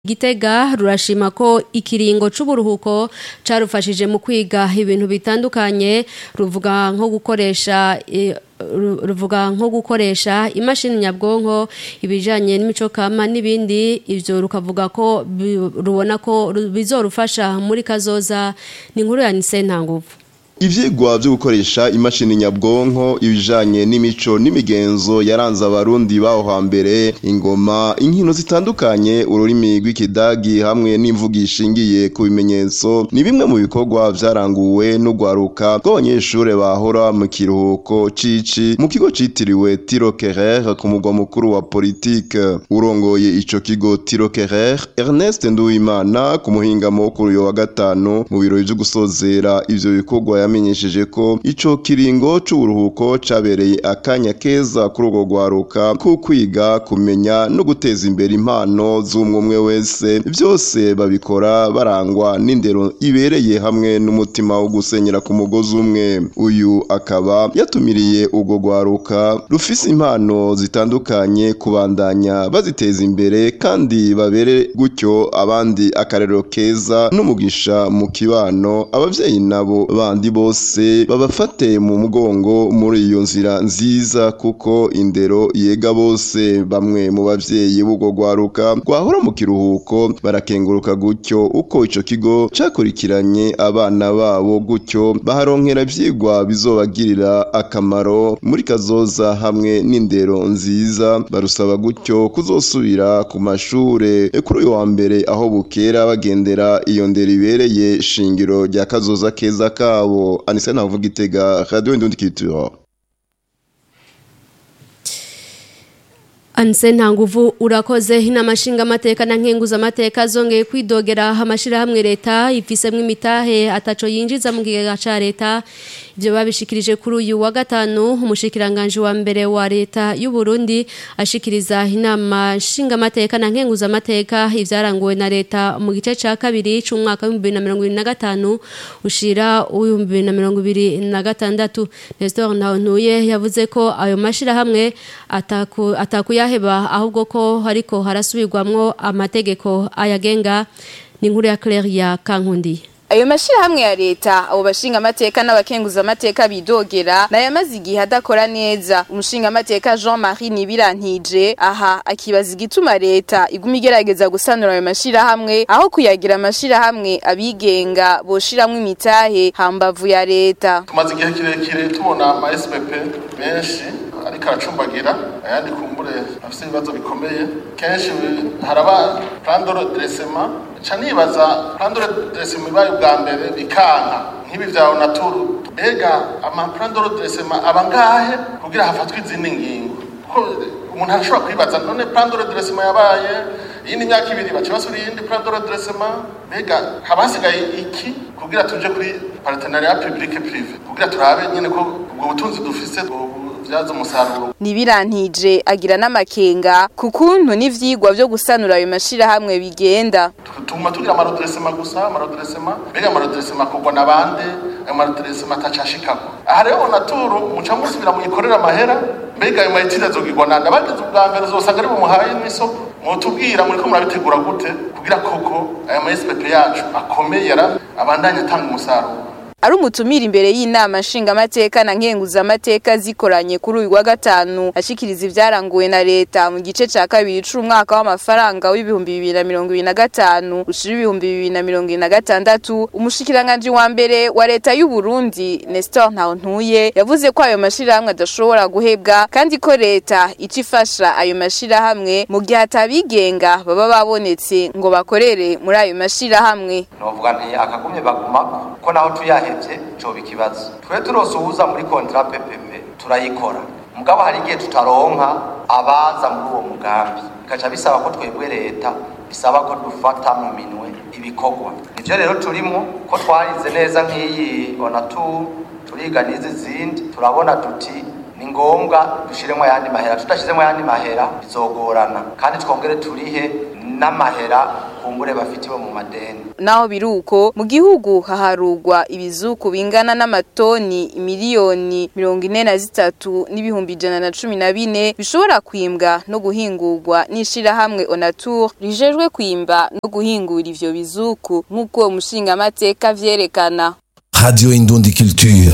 Gitega rurashima ko ikiringo c'uburuhuko carufashije mu kwiga ibintu bitandukanye ruvuga nko gukoresha e, ruvuga nko gukoresha imashini nyabwonko ibijanye n'imico kama n'ibindi ivyo rukavuga ko rubona ko bizorufasha muri kazoza ni inkuru ya Nise Ntanguvu Ivyigwa vyo gukoresha imashini nyabwonko ibijanye n'imico n'imigenzo yaranze abarundi baho hambere ingoma inkino zitandukanye ururimi rw'ikidagi hamwe n'imvugo ishingiye ku bimenyetso ni bimwe mu bikorwa vyaranguwe n'ugwaruka rw'abanyeshure bahora mu kiruhuko cici mu kigo citiriwe Tiro Kerer ku mugwa mukuru wa politike urongoye ico kigo Tiro Kerer Ernest Nduwimana ku muhingamo kuri uyo wa gatanu mu birori vyo gusozera ivyo bikorwa yamenyesheje ko ico kiringo c'uburuhuko cabereye akanya keza kuri urwo rwaruka ko kwiga kumenya no guteza imbere impano z'umwe wese vyose babikora barangwa n'indero ibereye hamwe n'umutima wo gusenyera ku mugozi umwe uyu akaba yatumiriye urwo rwaruka rufise impano zitandukanye kubandanya baziteza imbere kandi babere gutyo abandi akarero keza n'umugisha mu kibano abavyeyi nabo bandi bose babafate mu mugongo muri iyo nzira nziza kuko indero yega bose bamwe mu bavyeyi b'urwo rwaruka rwahora mu kiruhuko barakenguruka gutyo uko ico kigo cakurikiranye abana babo gutyo baharonkera ivyigwa bizobagirira akamaro muri kazoza hamwe n'indero nziza barusaba gutyo kuzosubira ku mashure kuri uyu wa mbere aho bukera bagendera iyo ndero ibereye shingiro rya kazoza keza kabo Anise Ntavuga Itega Radio Indundi Culture Anse ntanguvu urakoze inama nshingamateka na nkenguzamateka zongeye kwidogera amashirahamwe leta ifisemwo imitahe ataco yinjiza mu kigega ca leta ivyo babishikirije kuri uyu wa gatanu umushikiranganje wa mbere wa leta y'u Burundi ashikiriza inama nshingamateka na nkenguzamateka ivyaranguwe na leta mu gice ca kabiri c'umwaka wa 2025 ushira uw'ibihumbi bibiri na mirongo ibiri na gatandatu Nestor Ntawontuye yavuze ko ayo mashirahamwe ataku atakuya yaheba ahubwo ko hariko harasubirwamwo amategeko ayagenga ni inkuru ya Claire ya Kankundi ayo mashirahamwe ya leta abo bashinga amateka n'abakenguza amateka bidogera nayamaze igihe adakora neza umushinga amateka Jean-Marie Nibirantije aha akibaza igituma leta iguma igerageza gusanura ayo mashirahamwe aho kuyagira amashirahamwe abigenga boshiramwo imitahe hambavu ya leta tumaze igihe kirekire tubona ama SPP menshi ariko aracumbagira ayandi kumbure afite ibibazo bikomeye kenshi haraba plan de redressement ca nibaza plan de redressement ibaye ubwa mbere bikanka nk'ibi vya onaturu mbega ama plan de redressement aba ngahe kugira hafatwe izindi ngingo kuko umuntu arashobora kwibaza none plan de redressement yabaye iyindi myaka ibiri baca basura iyindi plan de redressement mbega haba hasigaye iki kugira tuje kuri partenariat public privé kugira turabe nyene ko ubwo butunzi dufise vyaza umusaruro nibirantije agira n'amakenga ku kuntu n'ivyigwa vyo gusanura ayo mashirahamwe bigenda tuma tugira amarodresema gusa amarodresema mbega amarodresema akorwa na bande ayo marodresema atacashikako aha rero onaturu muca musubira muyikorera amahera mbega ayo mayitire azogirwa nande abagize ubwa mbere uzosanga ari bumuhaye n'isoko mwotubwira muriko murabitegura gute kugira koko aya ma SPP yacu akomeye yara abandanye atanga umusaruro ari umutumira imbere y'inama nshingamateka na nkenguzamateka zikoranye kuri uyu wa gatanu ashikiriza ivyaranguwe na leta mu gice ca kabiri c'umwaka w'amafaranga w'ibihumbi bibiri na mirongo ibiri na gatanu ushira ibihumbi bibiri na mirongo ibiri na gatandatu umushikiranganji wa mbere wa leta y'u Burundi Nestor Ntawontuye yavuze ko ayo mashirahamwe adashobora guhebwa kandi ko leta ica ifasha ayo mashirahamwe mu gihe atabigenga baba babonetse ngo bakorere muri ayo mashirahamwe novuga nti akagumye bagumako ko naho tuyahe tuhevye coba ikibazo twe turose uwuza muri kontra PPP turayikora mugabo hari igihe tutaronka abaza muri uwo mugambi bikaca bisaba ko twebwe leta bisaba ko dufata mu minwe ibikorwa nivyo rero turimo ko twarize neza nk'iyi onatu turiga n'izi zindi turabona duti ni ngombwa dushiremo ayandi mahera tudashizemo ayandi mahera bizogorana kandi twongere turihe n'amahera kumbure bafitiwe mu madeni naho biruko mu gihugu haharugwa ibizuku bingana n'amatoni miliyoni mirongo ine na zitatu n'ibihumbi ijana na cumi na bine bishobora kwimbwa no guhingurwa n'ishirahamwe onatur rijejwe kwimba no guhingura ivyo bizuku nk'uko uwo mushingamateka vyerekana Radio Indundi Culture.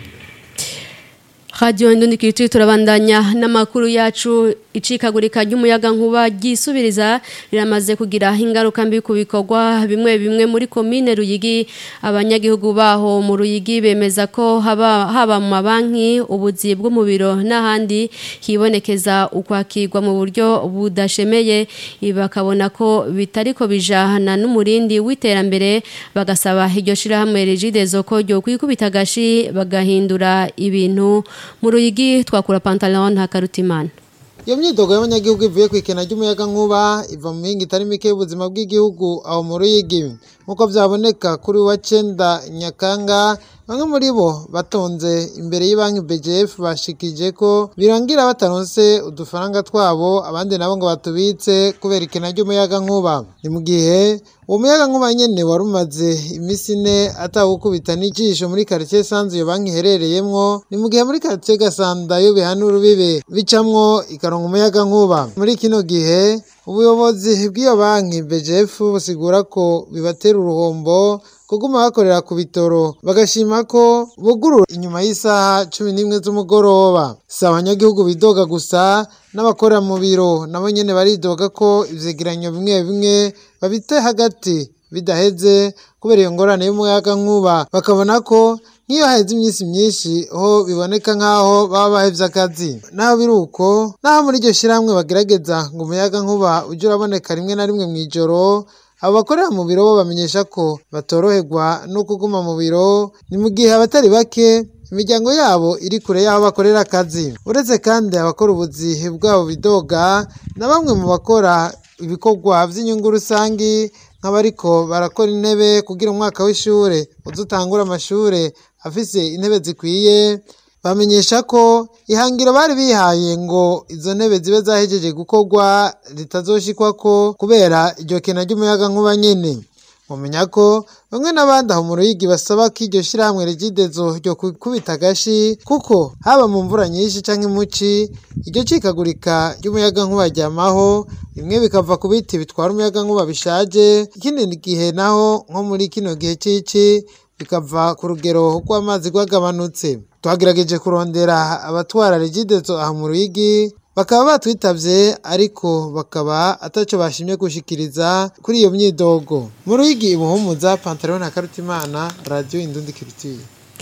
Radio Indundi Culture turabandanya n'amakuru yacu icikagurika ry'umuyaga nkuba ryisubiriza riramaze kugira ingaruka mbi ku bikorwa bimwe bimwe muri komine Ruyigi abanyagihugu baho mu Ruyigi bemeza ko haba haba mu mabanki ubuzi bwo mu biro n'ahandi hibonekeza ukwakirwa mu buryo budashemeye bakabona ko bitariko bijahana n'umurindi w'iterambere bagasaba iryo shirahamwe Regidezo ko ryo kwikubita gashi bagahindura ibintu mu Ruyigi twakura pantalon hakarutimana iyo myidogo y'abanyagihugu ivuye ku ikena ry'umuyaga nkuba iva mu mihinga itari mike y'ubuzima bw'igihugu aho mu ruyigi nk'uko byaboneka kuri wa cenda nyakanga bamwe muri bo batonze imbere y'ibanki BGF bashikije ko birangira bataronse udufaranga twabo abandi nabo ngo batubitse kubera ikena ry'umuyaga nkuba ni mu gihe uwo muyaga nkuba nyene wari umaze iminsi ine atawukubita n'ijisho muri quartier sanzu iyo banki iherereyemwo ni mu gihe muri quartier gasanda yo bihana urubibe bicamwo ikaronka umuyaga nkuba muri kino gihe ubuyobozi bw'iyo banki BGF busigura ko bibatera uruhombo kuguma bakorera ku bitoro bagashima ko bugurura inyuma y'isaha cumi n'imwe z'umugoroba si abanyagihugu bidoga gusa n'abakorera mu biro nabo nyene baridoga ko ivyegeranyo bimwe bimwe babite hagati bidaheze kubera iyo ngorane y'umuyaga nkuba bakabona ko nk'iyo haheze iminsi myinshi ho biboneka nk'aho baba bahevye akazi naho biri uko naho muri iryo shirahamwe bagerageza ngo umuyaga nkuba uje uraboneka rimwe na rimwe mw'ijoro abo bakorera mu biro bo bamenyesha ko batoroherwa no kuguma mu biro ni mu gihe abatari bake imiryango yabo iri kure y'aho bakorera akazi uretse kandi abakora ubuzi bwabo bidoga na bamwe mu bakora ibikorwa by'inyungu rusangi nk'abariko barakora intebe kugira umwaka w'ishure uze utangure amashure afise intebe zikwiye bamenyesha ko ihangiro bari bihaye ngo izo ntebe zibe zahejeje gukorwa ritazoshikwako kubera iryo kena ry'umuyaga nkuba nyene mumenya ko bamwe n'abandi aho mu ruyigi basaba ko iryo shirahamwe rigidezo ryo kubita agashi kuko haba mu mvura nyinshi canke muci iryo cikagurika ry'umuyaga nkuba ryamaho bimwe bikava ku biti bitwara umuyaga nkuba bishaje ikindi gihe naho nko muri kino gihe cici bikava ku rugero rw'amazi rwagabanutse twagerageje kurondera abatwara regidezo aha mu ruyigi bakaba batwitavye ariko bakaba ataco bashimye gushikiriza kuri iyo myidogo mu ruyigi ibuhumuza pantalon na karutimana radio indundi culture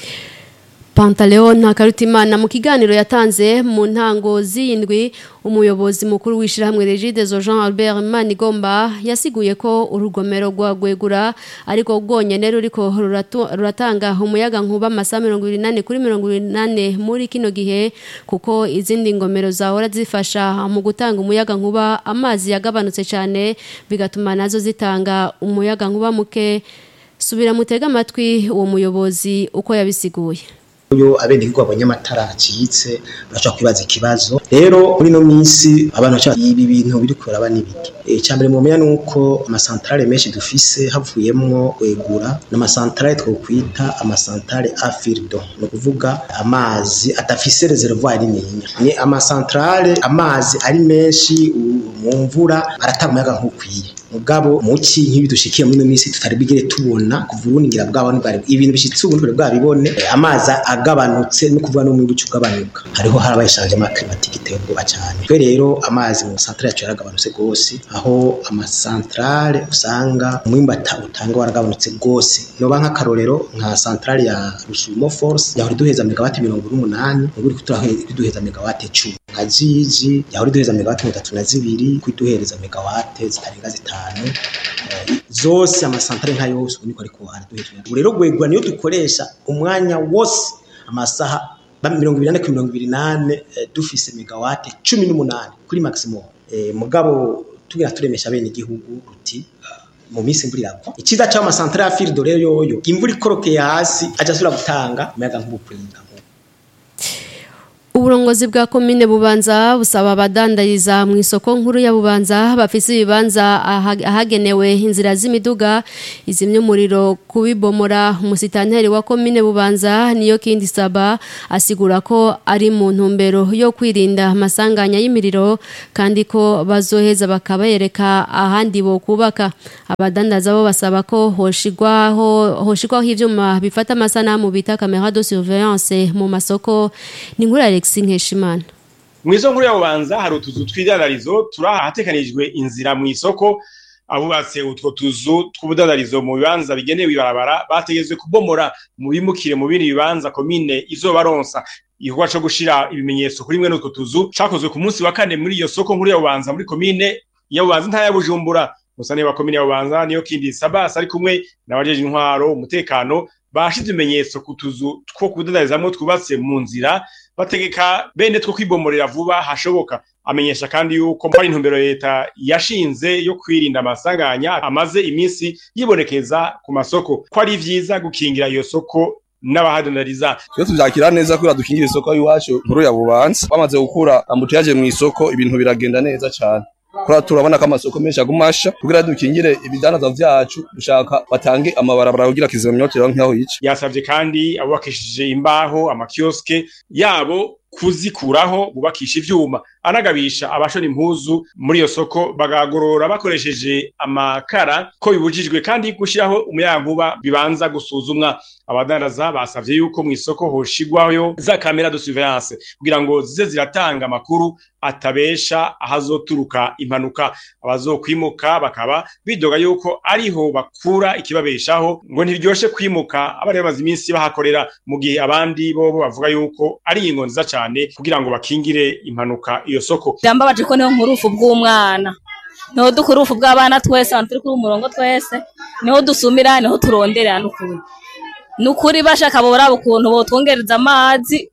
Pantaleon Ntakarutimana mu kiganiro yatanze mu ntango z'indwi umuyobozi mukuru w'ishirahamwe Regidezo Jean Albert Manigomba yasiguye ko urugomero rwa Gwegura ariko rwonyene ruriko ruratanga umuyaga nkuba amasaha 28 kuri 28 muri kino gihe kuko izindi ngomero zahora zifasha mu gutanga umuyaga nkuba amazi yagabanutse cyane bigatuma nazo zitanga umuyaga nkuba muke subira mutega amatwi uwo muyobozi uko yabisiguye iyo abenegihugu babonye amatara acitse bashobora kwibaza ikibazo rero muri ino minsi abantu baca ibi bintu biri kuraba n'ibiki icya mbere mumenya ni uko amasantarare menshi dufise havuyemwo kwegura n'amasantarare twokwita amasantarare afirido ni ukuvuga amazi adafise reservoir nininya ni amasantarare amazi ari menshi mu mvura aratanga umuyaga nk'ukwiye mugabo muki nk'ibi dushikiye muri ino minsi tutari bigire tubona kuva ubungira bwabo ntibari ibintu bishitse ubu ntibari bwabibone amazi agabanutse no kuvuga no mu bice ugabanuka hariho harabaye changement climatique iteye ubwoba cyane twe rero amazi mu centrale yacu yaragabanutse gose aho amasantrale usanga umwimbata utanga waragabanutse gose noba nk'akarorero nka centrale ya Rusumo Force yahora duheza megawati 108 ubu iri kuduheza megawati 10 nka Jiji yahora duheza megawati 32 kuduhereza megawati zitarenga zitanu zose amasantrale nka yose niko ariko araduheje ubu rero gwegwa niyo dukoresha umwanya wose amasaha mirongo ibiri kuri mirongo ibiri nane dufise megawate cumi n'umunani kuri maximum mugabo tugira turemesha bene igihugu ruti mu minsi imvura iragwa icyiza cy'aho amasantere ya firido rero yoyo imvura ikorokeye hasi ajya asubira gutanga umuyaga nk'ubukwiga Uburongozi bwa komine Bubanza busaba abadandariza mu isoko nkuru ya Bubanza bafise ibibanza aha- ahagenewe inzira z'imiduga izimye umuriro kubibomora umusitanteri wa komine Bubanza niyo kindi saba asigura ko ari mu ntumbero yo kwirinda amasanganya y'imiriro kandi ko bazoheza bakabereka ahandi bo kubaka abadandaza bo basaba ko hoshigwaho hoshigwaho ivyuma bifata amasanamu bita camera de surveillance mu masoko ni nkuru ya Alexis Nkeshimana mwizo nkuru yabubanza hari utuzu tw'idandarizo turi ahatekanijwe inzira mu isoko abubatse utwo tuzu tw'ubudandarizo mu bibanza bigenewe ibarabara bategetswe kubomora mu bimukire mu bindi bibanza komine izobaronsa igikorwa co gushira ibimenyetso kuri mwe n'utwo tuzu cakozwe ku munsi wa kane muri iyo soko nkuru yabubanza muri komine yabubanza ntaya bujumbura musane wa komine yabubanza niyo kindi sabas ari kumwe n'abajeje intwaro umutekano bashize ibimenyetso ku tuzu two kudandarizamwo twubatse mu nzira bategeka bene two kwibomorera vuba hashoboka amenyesha kandi yuko hari intumbero leta yashinze yo kwirinda amasanganya amaze iminsi yibonekeza ku masoko ko ari vyiza gukingira iyo soko n'abahadandariza iyo tuvyakira neza kubera dukingira isoko y'iwacu nkuru ya bubanza bamaze gukura ambutiyaje mu isoko ibintu biragenda neza cane kora turabona ko amasoko menshi agumasha kugira dukingire ibidandaza vyacu dushaka batange amabarabara kugira kizimyotero nk'aho yica yasavye kandi abubakishije imbaho amakioske yabo kuzikuraho bubakisha ivyuma anagabisha abashona impuzu muri iyo soko bagagorora bakoresheje amakara ko bibujijwe kandi gushiraho umuyankuba bibanza gusuzumwa abadandaza basavye yuko mu isoko hoshigwayo za kamera de surveillance kugira ngo zize ziratanga amakuru atabesha ahazoturuka impanuka abazokwimuka bakaba bidoga yuko ariho bakura ikibabeshaho ngo ntiryoshe kwimuka abari bamaze iminsi bahakorera mu gihe abandi bobo bavuga yuko ari ingo nziza cane kugira ngo bakingire impanuka iyo soko byambabaje ko niho nkurufu bw'umwana niho dukura urufu bw'abana twese abantu turi kuri umurongo twese niho dusumira niho turondera n'ukuri ni ukuri bashaka boraba ukuntu botwongereza amazi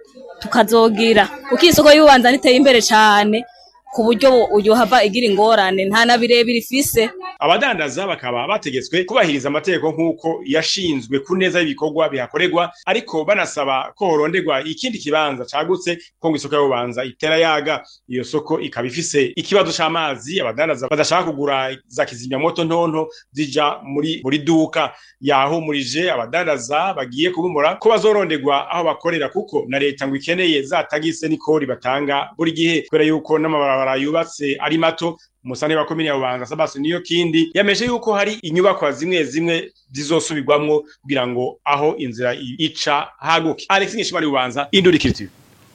tukazogira kuko isoko y'ubanza niteye imbere cyane ku buryo uyu hava igira ingorane nta na birebire ifise abadandaza bakaba bategetswe kubahiriza amategeko nk'uko yashinzwe ku neza y'ibikorwa bihakorerwa ariko banasaba ko horonderwa ikindi kibanza cagutse ko ngo isoko y'ubanza itera yaga iyo soko ikaba ifise ikibazo c'amazi abadandaza badashaka kugura za kizimyamoto ntonto zija muri buri duka yahumurije abadandaza bagiye kubumura ko bazoronderwa aho bakorera kuko na leta ngo ikeneye za tagise n'ikori batanga buri gihe kubera yuko n'amabarabara yubatse ari mato umusane wa komine ya Bubanza Sabasi niyo kindi yameje yuko hari inyubakwa zimwe zimwe zizosubirwamwo kugira ngo aho inzira ica haguke Alex Nkeshimari Bubanza Indurikiriti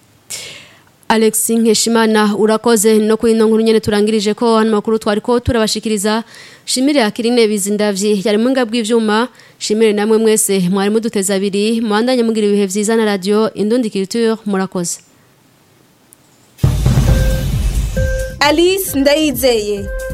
Alex Nkeshimana urakoze no kuri ino nkuru nyene turangirije ko hano makuru twari ko turabashikiriza shimire akirine bizindavyi yari mu ngabwe ivyuma shimire namwe mwese mwari muduteza abiri muandanye mugira ibihe vyiza na radio Indundi Culture murakoze Alice Ndayizeye